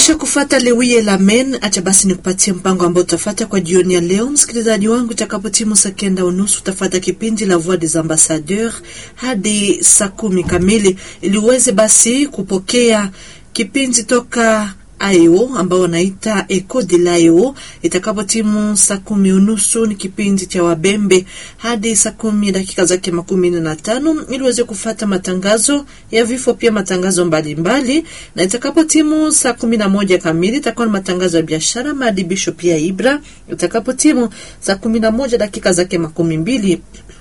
Kisha kufata lewie la men, acha basi nikupatie mpango ambao utafata kwa jioni ya leo. Msikilizaji wangu, itakapotimu saa kenda unusu utafata kipindi la Voix des Ambassadeurs hadi saa kumi kamili, ili uweze basi kupokea kipindi toka AEO ambao wanaita Eco de l'AEO. Itakapo timu saa kumi unusu ni kipindi cha Wabembe hadi saa kumi dakika zake makumi nne na tano ili uweze kufata matangazo ya vifo, pia matangazo mbalimbali mbali. Na itakapo timu saa kumi na moja kamili itakuwa ni matangazo ya biashara, maadibisho pia Ibra. Itakapo timu saa kumi na moja dakika zake makumi mbili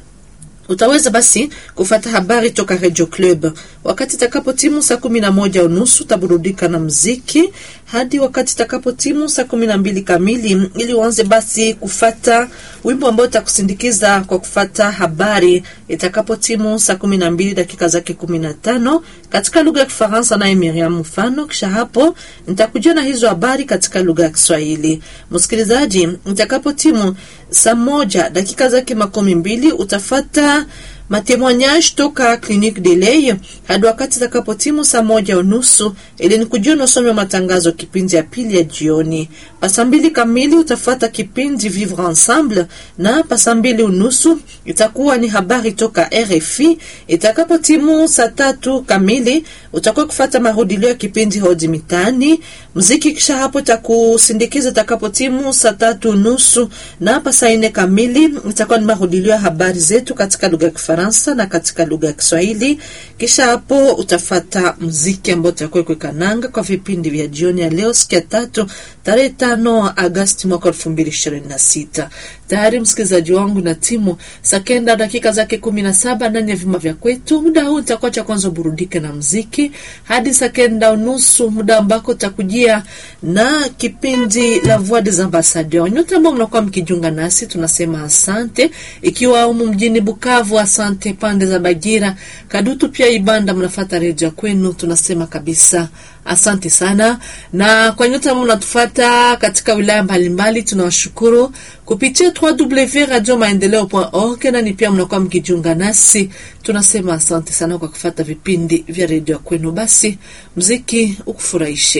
utaweza basi kufata habari toka Radio Club. Wakati itakapo timu saa kumi na moja unusu utaburudika na mziki hadi wakati itakapo timu saa kumi na mbili kamili, ili uanze basi kufata wimbo ambao utakusindikiza kwa kufata habari itakapo timu saa kumi na mbili dakika zake kumi na tano katika lugha ya Kifaransa naye Miriam Mfano. Kisha hapo nitakujia na hizo habari katika lugha ya Kiswahili. Msikilizaji, itakapo timu saa moja dakika zake makumi mbili utafata matemoignage toka Clinique de Ley hadi wakati takapotimu saa moja unusu ili ni kujua nasome matangazo kipindi ya pili ya jioni. Pasa mbili kamili utafata kipindi Vivre Ensemble na pasa mbili unusu itakuwa ni habari toka RFI. Itakapotimu saa tatu kamili utakuwa kufata marudilio ya kipindi Hodi Mitaani muziki. Kisha hapo takusindikiza itakapotimu saa tatu unusu na pasa ine kamili itakuwa ni marudilio ya habari zetu katika lugha ya Kifaransa na katika lugha ya Kiswahili. Kisha hapo utafata muziki ambao utakuwa kwekananga kwa vipindi vya jioni ya leo, siku ya tatu tarehe tano Agasti mwaka elfu mbili ishirini na sita. Tayari msikilizaji wangu na timu saa kenda dakika zake kumi na saba ndani ya vyuma vya kwetu. Muda huu utakuwa cha kwanza burudike na mziki hadi saa kenda unusu, muda ambako utakujia na kipindi la Voix des Ambassadeurs. Nyote ambao mnakuwa mkijiunga nasi tunasema asante, ikiwa humu mjini Bukavu, asante pande za Bagira, Kadutu pia Ibanda, mnafata redio kwenu, tunasema kabisa asante sana. Na kwa nyote ambao mnatufata katika wilaya mbalimbali, tunawashukuru kupitia www.radiomaendeleo.org na ni pia mnakuwa mkijiunga nasi, tunasema asante sana kwa kufata vipindi vya redio kwenu. Basi mziki ukufurahishe.